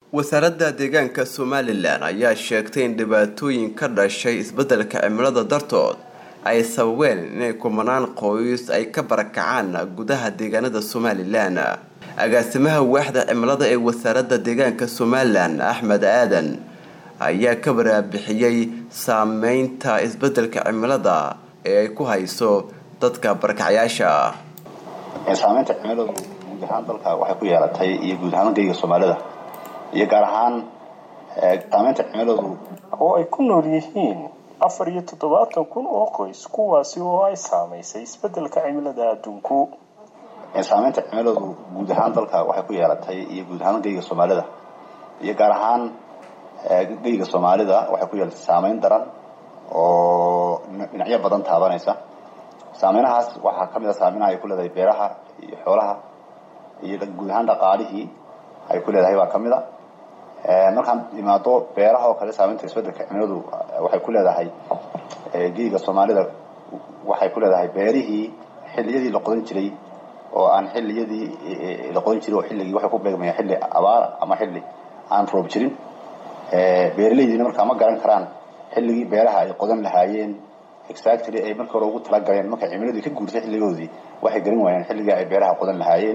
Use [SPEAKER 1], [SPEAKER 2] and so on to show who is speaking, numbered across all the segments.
[SPEAKER 1] wasaaradda deegaanka somalilan ayaa sheegtay in dhibaatooyin ka dhashay isbeddelka cimilada dartood ay sababeen inay kumanaan qoys ay ka barakacaan gudaha deegaanada somalilan agaasimaha waaxda cimilada ee wasaaradda deegaanka somalilan axmed aadan ayaa ka waraabixiyey saameynta isbeddelka cimilada ee ay ku hayso dadka barakacyaasha
[SPEAKER 2] saameynta cimiladu guud ahaan dalka waxay ku yeelatay iyo guud ahaan geyga soomaalida iyo gaar ahaan saameynta cimiladu
[SPEAKER 3] oo ay ku nool yihiin afar iyo toddobaatan kun oo qoys kuwaasi oo ay saamaysay isbeddelka cimilada adduunku
[SPEAKER 2] saameynta cimiladu guud ahaan dalka waxay ku yeelatay iyo guud ahaan geyga soomaalida iyo gaar ahaan geyga soomaalida waxay ku yeelatay saameyn daran oo dhinacyo badan taabanaysa saameynahaas waxaa kamid a saameynha ay ku leedahay beeraha iyo xoolaha iyo guud ahaan dhaqaalihii ay ku leedahay baa kamid a markaan imaado beeraha oo kale saameynta isbedelka cimiladu waxay ku leedahay geyga soomaalida waxay ku leedahay beerihii xilliyadii la qodan jiray oo aan xilliyadii la qodan jiray oo xilligii waxay ku beegmayaan xilli abaar ama xilli aan roob jirin beeraleydiina markaa ma garan karaan xilligii beeraha ay qodan lahaayeen exactly ay marka hore ugu talagaleen markay cimiladii ka guurtay xilligoodii waxay garan waayeen xilligii ay beeraha qodan lahaayeen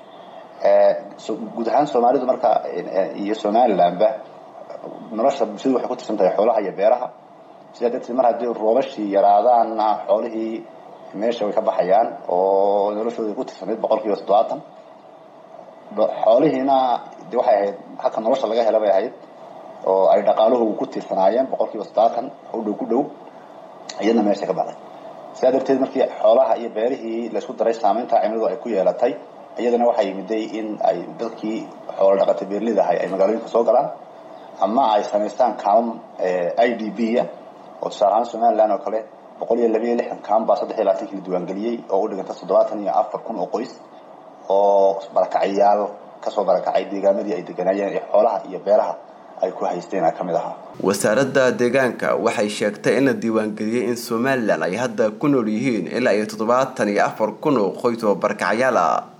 [SPEAKER 2] guud ahaan soomaalidu marka iyo somalilandba nolosha bulshadu waxay ku tirsan tahay xoolaha iyo beeraha sidaa darteed mar haddii roobashii yaraadaanna xoolihii meesha way ka baxayaan oo noloshooda ku tirsanayd boqol kiiba toddobaatan xoolihiina de waxay ahayd halka nolosha laga hela bay ahayd oo ay dhaqaaluhu ku tiirsanaayeen boqol kiiba toddobaatan u dhow ku dhow iyadna meesha ka baxday sidaa darteed markii xoolaha iyo beerihii laysku daray saameynta cimiladu ay ku yeelatay iyadana waxaa yimiday in ay dadkii xoolo dhaqatay beerlid ahay ay magaalooyinka soo galaan ama ay samaystaan kaamam i d b a oo tusaale ahaan somaliland oo kale boqol iyo laba iyo lixdan kaam baa saddex iyo labaatankii la diiwaangeliyey oo u dhiganta toddobaatan iyo afar kun oo qoys oo barakacayaal kasoo barakacay deegaamadii ay deganaayeen ee xoolaha iyo beeraha ay ku haysteen ka mid ahaa
[SPEAKER 1] wasaaradda deegaanka waxay sheegtay in la diiwaangeliyey in somalilan ay hadda ku nool yihiin ilaa iyo toddobaatan iyo afar kun oo qoys oo barakacyaal ah